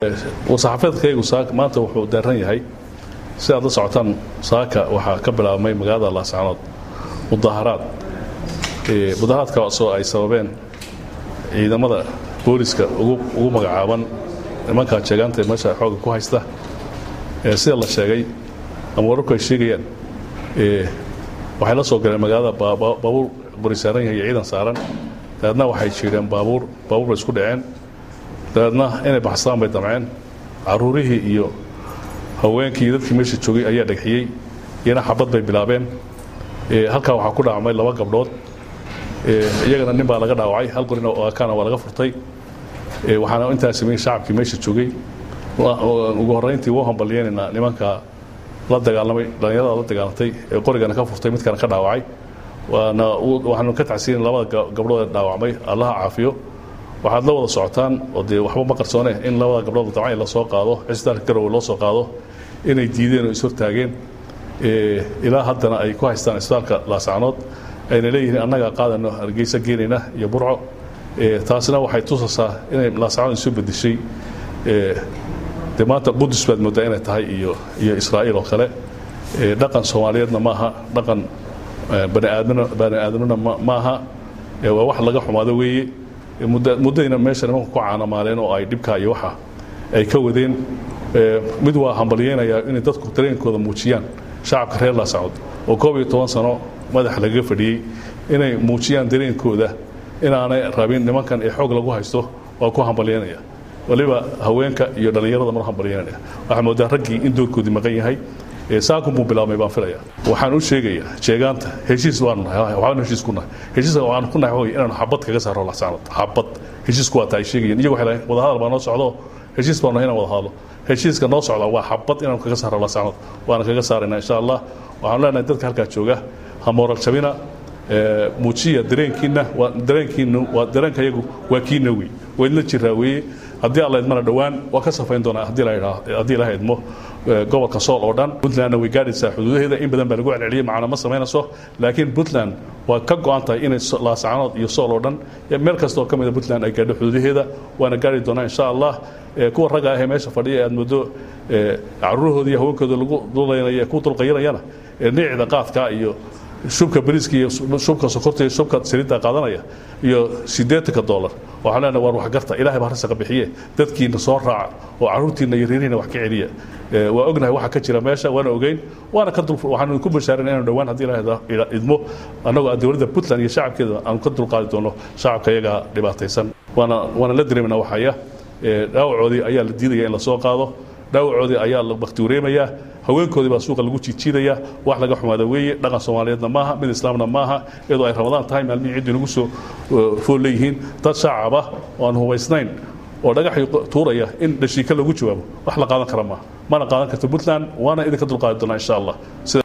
war-saxaafeedkaygu maanta wuxuu daaran yahay si aad la socotaan saaka waxaa ka bilaabmay magaalada laascanood mudaharaad mudaharaadkaasoo ay sababeen ciidamada booliska ugu magacaaban nimankaa jeegaanta meesha xooga ku haysta sida la sheegay ama wararku ay sheegayaan waxay la soo galeen magaalada baabuur buri saaran yahay iyo ciidan saaran dabeedna waxay jiireen baabuur baabuur bay isku dhaceen dabeedna inay baxstaan bay damceen caruurihii iyo haweenkii iyo dadkii meesha joogay ayaa dhagxiyey iyana xabad bay bilaabeen halkaa waxaa ku dhaacmay laba gabdhood iyagana nin baa laga dhaawacay hal qorina kana waa laga furtay waxaana intaa sameeyey shacabkii meesha joogay ugu horrayntii wuu hambalyeynayna nimanka la dagaalamay dhallinyarada la dagaalamtay ee qorigana ka furtay midkana ka dhaawacay waana waxaanu ka tacsiinin labada gabdhood ee dhaawacmay allaha caafiyo waxaad la wada socotaan oo dee waxba ma qarsoone in labada gabdhood dabcan la soo qaado cisbitaalka garowe loo soo qaado inay diideen oo ishortaageen ilaa haddana ay ku haystaan cisbitaalka laascanood ayna leeyihiin annagaa qaadano hargeysa geenayna iyo burco taasina waxay tusaysaa inay laascanood isu bedeshay de maanta qudus baad moodaa inay tahay iyo iyo israa'iil oo kale dhaqan soomaaliyeedna maaha dhaqan baniaadmna bani aadamnina maaha waa wax laga xumaado weeye muddayna meesha nimanku ku caanamaaleen oo ay dhibkaa iyo waxa ay ka wadeen mid waa hambalyeynayaa inay dadku dareenkooda muujiyaan shacabka reer laascanood oo koob iyo toban sano madaxa lagaga fadhiyey inay muujiyaan dareenkooda inaanay rabin nimankan ee xoog lagu haysto waa ku hambalyeynaya waliba haweenka iyo dhallinyarada mar hambalyeynaya waxaa moodaa raggii in doorkoodii maqan yahay saakun buu bilaabmay baan filaya waxaan u sheegayaa jeegaanta heshiis waanu nahay waxaanu heshiis ku nahay heshiiska waxaanu ku nahay waxa inaanu xabad kaga saaro laxsaanad xabad heshiisku waa tahay sheegayeen iyagu waxay lahayn wadahadal baa noo socdo heshiis baanu nahay inaan wada hadlo heshiiska noo socda waa xabad inaanu kaga saaro laxsaanad waana kaga saaraynaa insha allah waxaanu leenahay dadka halkaa jooga ha mooral jabina muujiya dareenkiina waa dareenkiinu waa dareenka iyagu waa kiina wey waydla jiraa weeye haddii alla idmana dhowaan waa ka safayn doonaa haddii la haddii la idmo gobolka sool oo dhan puntlandna way gaadhaysaa xuduudaheeda in badan baa lagu celceliyey macna ma samaynayso laakiin puntland waa ka go-an tahay inay laascanood iyo sool oo dhan meel kasta oo ka mida puntland ay gaadho xuduudaheeda waana gaari doonaa insha allah kuwa ragga ahee meesha fadhiya ee aad moodo caruurahooda iyo haweenkooda lagu dulaynaya ku dulqayirayana niicda qaadka iyo shubka bariiska iyo shubka sokorta iyo shubka saliidda qaadanaya iyo siddeetanka dollar waxaan leenahay waar waxgarta ilaahay baa rasaqa bixiye dadkiina soo raaca oo carruurtiina iyo reerihiina wax ka celiya waa ognahay waxa ka jira meesha waana ogeyn waana ka dul waxaanu ku bashaarin inaanu dhowaan haddii ilaahay idmo annagoo dowladda puntland iyo shacabkeeda aanu ka dulqaadi doono shacabka iyaga dhibaataysan waana waana la dareemayna waxaya dhaawacoodii ayaa la diidaya in la soo qaado dhaawacoodii ayaa la bakti wareemayaa haweenkoodii baa suuqa lagu jiijiidaya wax laga xumaada weeye dhaqan soomaaliyeedna maaha mid islaamna maaha iyadoo ay ramadaan tahay maalmihii ciddii nagu soo fool leeyihiin dad shacab ah oo aan hubaysnayn oo dhagaxii tuuraya in dhashiika lagu jawaabo wax la qaadan kara maaha mana qaadan karto puntland waana idinka dulqaadi doonaa insha allah